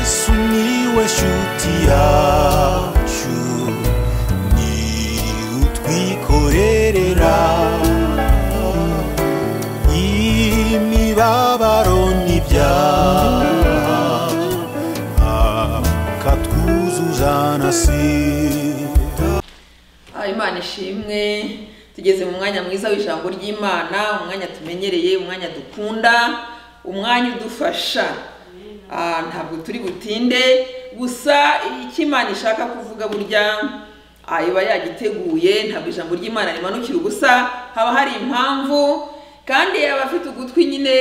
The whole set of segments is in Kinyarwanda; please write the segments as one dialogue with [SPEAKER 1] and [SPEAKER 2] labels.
[SPEAKER 1] Sumiłeś utiaciu Ni utwikorerera Imibabaro n'ibyaha Akatwuzuza na sida
[SPEAKER 2] Ah, imana ishimwe tugeze mu mwanya mwiza w'ijambo ry'imana umwanya tumenyereye umwanya dukunda umwanya udufasha Ah, ntabwo turi butinde gusa icyo imana ishaka kuvuga burya ah, iba yagiteguye ntabwo ijambo ry'imana rimanukira ubusa haba hari impamvu kandi abafite ugutwi nyine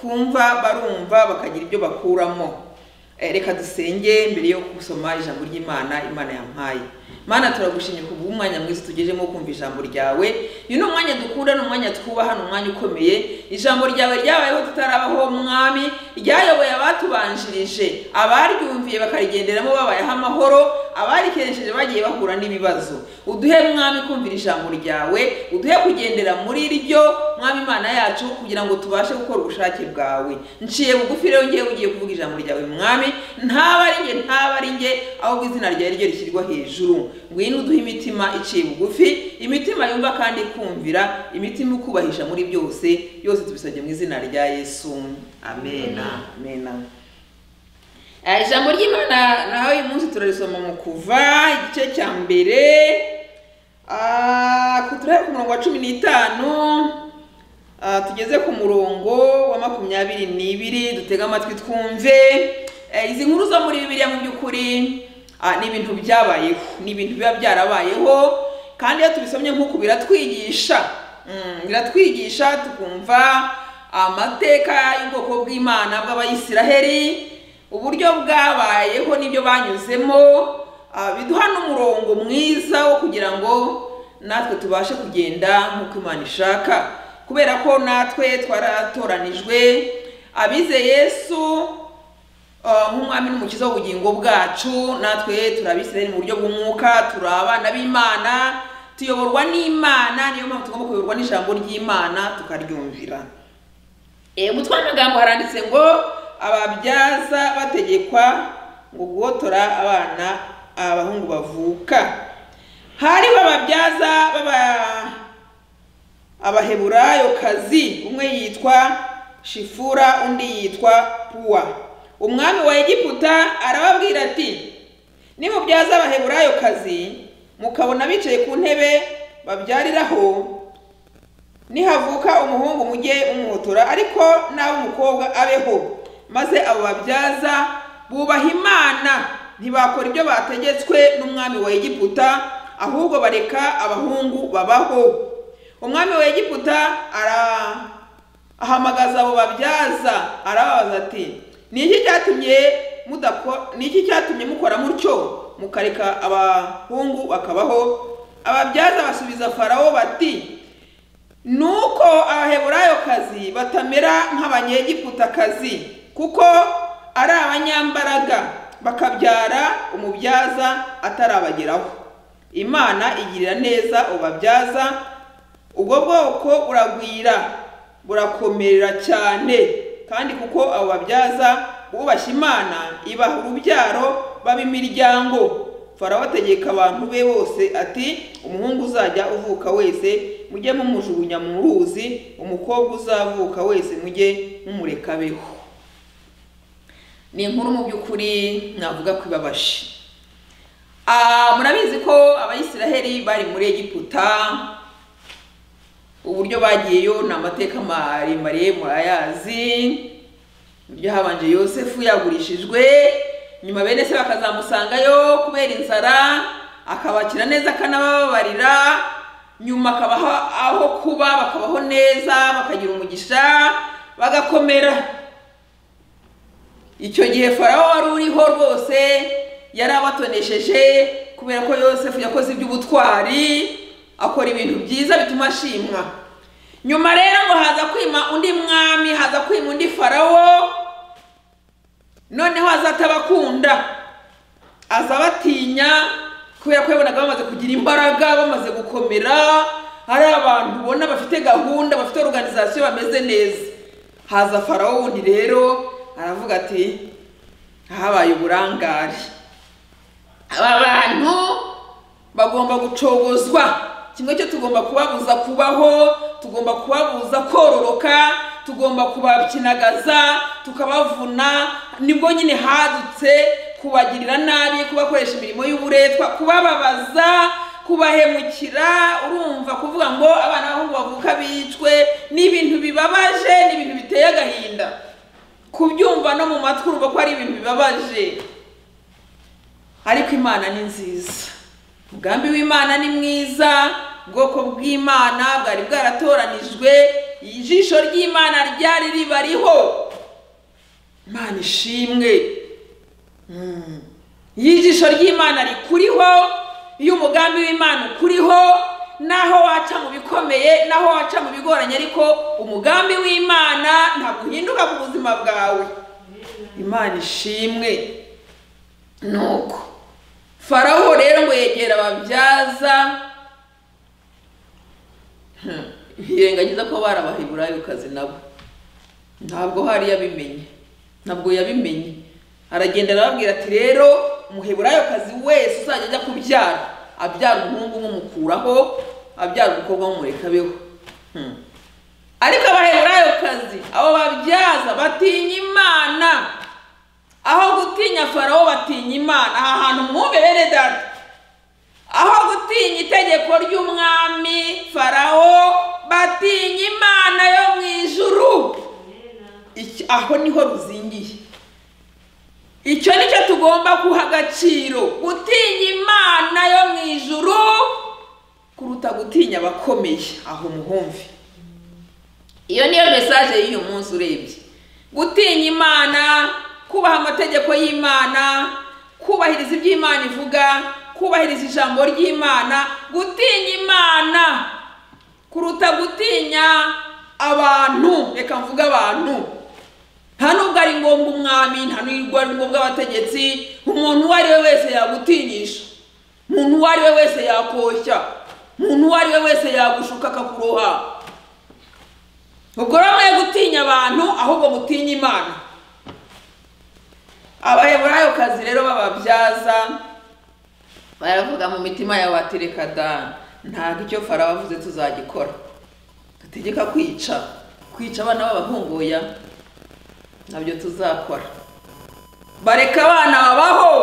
[SPEAKER 2] kumva barumva bakagira ibyo bakuramo Eh, reka dusenge mbere yo gusoma ijambo ry'imana imana yampaye mana turagushimye ku bw'umwanya mwiza tugejemo kumva ijambo ryawe uyu ni umwanya dukunda ni umwanya twubaha ni umwanya ukomeye ijambo ryawe ryabayeho tutarabaho mwami ryayoboye abatubanjirije abaryumviye bakarigenderamo babayeho amahoro abarikeneshije bagiye bahura n'ibibazo uduhe mwami kumvira ijambo ryawe uduhe kugendera muri ryo mwami imana yacu kugira ngo tubashe gukora ubushake bwawe nciye bugufi rero ngewe ugiye kuvuga ijambo ryawe mwami ntaba ari nge ntaba ari nge ahubwo izina ryawe ryo rishyirwa hejuru ngwino uduhe imitima iciye bugufi imitima yumva kandi ikumvira imitima ikubahisha muri byose yose tubisabye mu izina rya yesu amen amen Eh, ijambo ry'imana naho uyu munsi turarisoma mu kuva igice cya mbere ah, ku- turahera ku murongo wa cumi n'itanu ah, tugeze ku murongo wa makumyabiri n'ibiri dutege amatwi twumve Eh, izi nkuru zo muri bibiliya mu by'ukuri ah, ni ibintu byabayeho ni ibintu biba byarabayeho kandi iyo tubisomye nk'uku biratwigisha Mm, biratwigisha tukumva amateka y'ubwoko bw'imana bw'abayisiraheli uburyo bwabayeho n'ibyo banyuzemo ah, biduha n'umurongo mwiza wo kugira ngo natwe tubashe kugenda nk'uko imana ishaka kubera ko natwe twaratoranijwe abize yesu ah, nk'umwami n'umukiza w'ubugingo bwacu natwe turi abisirayeli mu buryo bw'umwuka turi abana b'imana tuyoborwa n'imana niyo mpamvu tugomba kuyoborwa n'ijambo ry'imana tukaryumvira E, umutwe w'amagambo haranditse ngo ababyaza bategekwa ngo guhotora abana abahungu bavuka hariho ababyaza baba abaheburayokazi umwe yitwa shifura undi yitwa puwa umwami wa egiputa arababwira ati nimubyaza abaheburayokazi mukabona bicaye ku ntebe babyariraho nihavuka umuhungu mujye mumuhotora ariko nawe umukobwa abeho maze abo babyaza bubaha imana ntibakora ibyo bategetswe n'umwami wa egiputa ahubwo bareka abahungu babaho umwami wa egiputa ara ahamagaza abo babyaza arababaza ati ni iki cyatumye mudako ni iki cyatumye mukora mutyo mukareka abahungu bakabaho ababyaza basubiza farawo bati nuko abaheburayokazi batamera nk'abanyegiputakazi kuko ari abanyambaraga bakabyara umubyaza atarabageraho imana igirira neza ubabyaza ubwo bwoko buragwira burakomerera cyane kandi kuko abo babyaza bubashye imana ibaha urubyaro baba imiryango farawo ategeka abantu be bose ati umuhungu uzajya uvuka wese mujye mumujugunya mu ruzi umukobwa uzavuka wese mujye mumureka abeho ni inkuru mu by'ukuri navuga ko ibabaje Ah, murabizi ko abayisiraheli bari muri egiputa uburyo bagiyeyo ni amateka maremare murayazi uburyo habanje yosefu yagurishijwe nyuma bene se bakazamusangayo kubera inzara akabakira neza akanabababarira nyuma akabaha aho kuba bakabaho neza bakagira umugisha bagakomera icyo gihe farawo wari uriho rwose yari abatonesheje kubera ko yosefu yakoze iby'ubutwari akora ibintu byiza bituma ashimwa nyuma rero ngo haza kwima undi mwami haza kwima undi farawo noneho aza atabakunda aza abatinya kubera ko yabonaga bamaze kugira imbaraga bamaze gukomera ari abantu ubona bafite gahunda bafite organization bameze neza haza farawo wundi rero aravuga ati habaye uburangare aba bantu bagomba gucogozwa kimwe cyo tugomba kubabuza kubaho tugomba kubabuza kororoka tugomba kubakinagaza tukabavuna nibwo nyine hadutse kubagirira nabi kubakoresha imirimo y'uburetwa kubababaza kubahemukira urumva kuvuga ngo abana b'abahungu bavuka bicwe ni ibintu bibabaje ni ibintu biteye agahinda kubyumva no mu matwi urumva ko ari ibintu bibabaje ariko imana ni nziza umugambi w'imana ni mwiza ubwoko bw'imana bwari bwaratoranijwe ijisho ry'imana ryari ribariho imana ishimwe Mm. iyo ijisho ry'imana rikuriho iyo umugambi w'imana ukuriho naho waca mu bikomeye naho waca mu bigoranye ariko umugambi w'imana ntabwo uhinduka ku buzima bwawe imana ishimwe nuko farawo rero ngo yegera ababyaza Hmm. yirengagiza ko bari abaheburayokazi nabo ntabwo hari yabimenye ntabwo yabimenye aragenda arababwira ati rero umuheburayokazi wese uzajya ajya kubyara abyara umuhungu umumukuraho abyara umukobwa w'umurekabeho Hmm. ariko abaheburayokazi abo babyaza batinya imana aho gutinya farawo batinya imana aha hantu mwumve bene data aho gutinya itegeko ry'umwami farawo batinya imana yo mu ijuru Iki- aho niho ruzingiye icyo nicyo tugomba guha agaciro gutinya imana yo mu ijuru kuruta gutinya abakomeye aho muhumve iyo niyo mesaje y'uyu munsi urebye gutinya imana kubaha amategeko y'imana kubahiriza ibyo imana ivuga kubahiriza ijambo ry'imana gutinya imana kuruta gutinya abantu reka mvuge abantu nta nubwo ari ngombwa umwami nta nubwo ari ngombwa abategetsi umuntu uwo ari we wese yagutinyisha umuntu uwo ari we wese yakoshya umuntu uwo ari we wese yagushuka akakuroha ubwo rero mwe gutinya abantu ahubwo mutinya imana abaheburayokazi rero bababyaza baravuga mu mitima yawe bati reka da ntabwo icyo farawo avuze tuzagikora ategeka kwica kwica abana b'abahungu oya nabyo tuzakora bareka abana babaho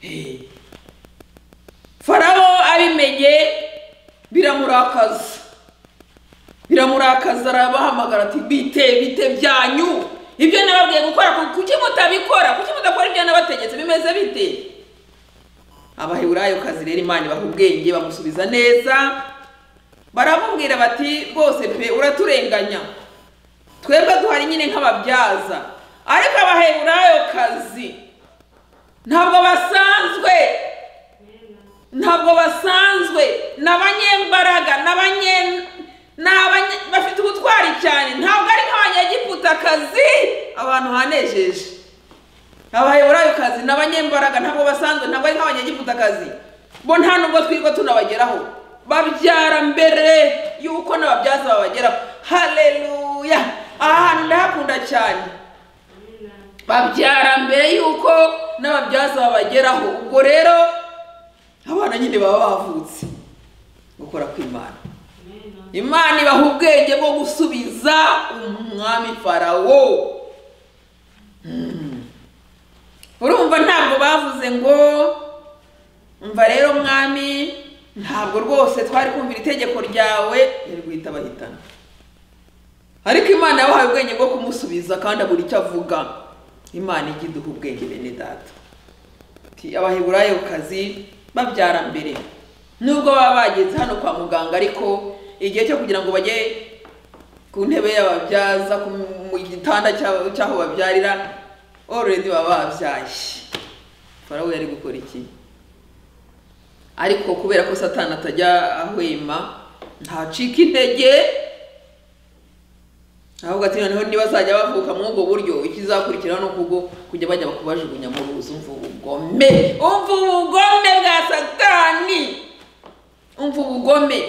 [SPEAKER 2] Eh. farawo abimenye biramurakaza biramurakaza arabahamagara ati bite bite byanyu ibyo nababwiye gukora ku- kuki mutabikora kuki mudakora ibyo nabategetse bimeze bite abaheburayo kazi rero imana ibaha ubwenge bamusubiza neza baramubwira bati rwose pe uraturenganya twebwe duhari nyine nk'ababyaza ariko abaheburayo kazi ntabwo basanzwe ntabwo basanzwe ni abanyembaraga ni abanye- ni abanye- bafite ubutwari cyane ntabwo ari nk'abanyagiputakazi abantu hanejeje abaheburayukazi ni abanyembaraga ntabwo basanzwe ntabwo ari nk'abanyagiputakazi bo nta nubwo twirirwa tunabageraho babyara mbere y'uko n'ababyaza babageraho haleluya aha hantu ndahakunda cyane babyara mbere y'uko n'ababyaza babageraho ubwo rero abana nyine baba bavutse gukora kw'imana imana ibaha ubwenge bwo gusubiza umwami farawo Mm. urumva ntabwo bavuze ngo umva rero mwami ntabwo rwose twari kumvira itegeko ryawe yari guhita bahitana ariko imana yabahaye ubwenge bwo kumusubiza kandi abura icyo avuga imana ijya iduha ubwenge bene data abaheburayo kazi babyara mbere nubwo baba bageze hano kwa muganga ariko igihe cyo kugira ngo bajye ku ntebe y'ababyaza ku- mu gitanda cy'aho cy'aho babyarira already baba babyaye farawo yari gukora iki ariko kubera ko satani atajya ahwema ntacika intege ahubwo ati noneho ntibazajya bavuka muri ubwo buryo ikizakurikiraho ni ukubwo kujya bajya kubajugunya mu ruzi umva ubugome umva ubugome bwa satani umva ubugome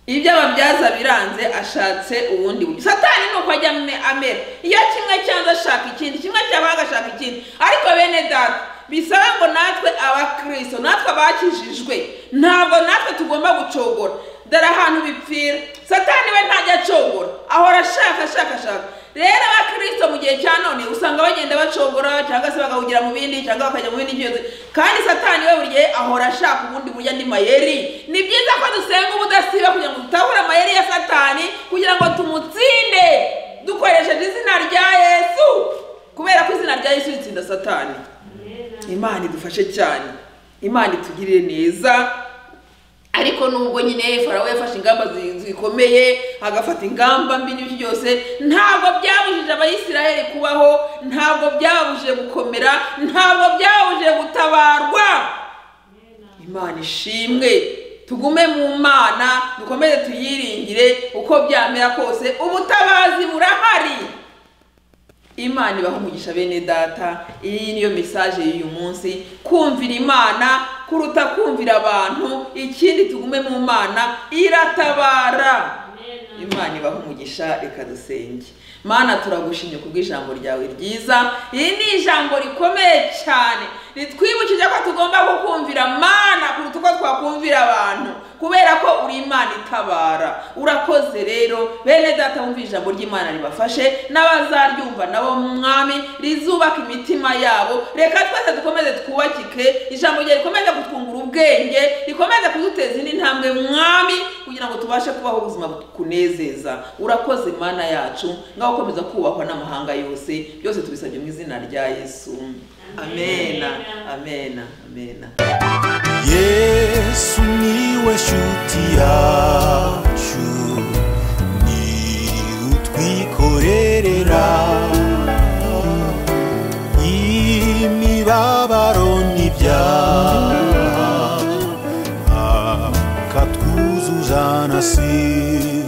[SPEAKER 2] iby'ababyaza biranze ashatse ubundi buryo satani ni uko ajya ame- amera iyo kimwe cyanze ashaka ikindi kimwe cyaba agashaka ikindi ariko bene data bisaba ngo natwe abakristo natwe abakijijwe ntabwo natwe tugomba gucogora dore ahantu bipfira satani we ntajya acogora ahora ashaka ashaka ashaka rero abakristo mu gihe cya none usanga bagenda bacogora cyangwa se bagahugira mu bindi cyangwa bakajya mu bindi byose kandi satani we buri gihe ahora ashaka ubundi buryo andi mayeri ni byiza ko dusenga ubudasiba kugira ngo tutahura amayeri ya satani kugira ngo tumutsinde dukoresheje izina rya yesu kubera ko izina rya yesu ritsinda satani imana idufashe cyane imana itugirire neza ariko nubwo nyine farawe yafashe ingamba zi- zikomeye agafata ingamba mbi n'ibyo byose ntabwo byabujije abayisiraheli kubaho ntabwo byababujije gukomera ntabwo byababujije gutabarwa imana ishimwe tugume mu mana dukomeze tuyiringire uko byamera kose ubutabazi burahari imana ibaha umugisha bene data iyi niyo mesaje y'uyu munsi kumvira imana kuruta kumvira abantu ikindi tugume mu mana iratabara imana ibaha umugisha reka dusenge mana turagushimye kubw'ijambo ryawe ryiza iri ni ijambo rikomeye cyane ritwibukije ko tugomba kukumvira mana kuruta uko twakumvira abantu kubera ko uri imana itabara urakoze rero bene data wumva ijambo ry'imana ribafashe n'abazaryumva nabo mu mwami rizubaka imitima yabo reka twese dukomeze twubakike ijambo ryawe rikomeze kutwungura ubwenge rikomeze kuduteza indi ntambwe mwami kugira ngo tubashe kubaho ubuzima bukunezeza urakoze mana yacu ngaho ukomeza kubahwa n'amahanga yose byose tubisabye mu izina rya yesu amena amena amena
[SPEAKER 1] yesu niwe shuti yacu ni utwikorerera imibabaro n'ibyaha akatwuzuza na sida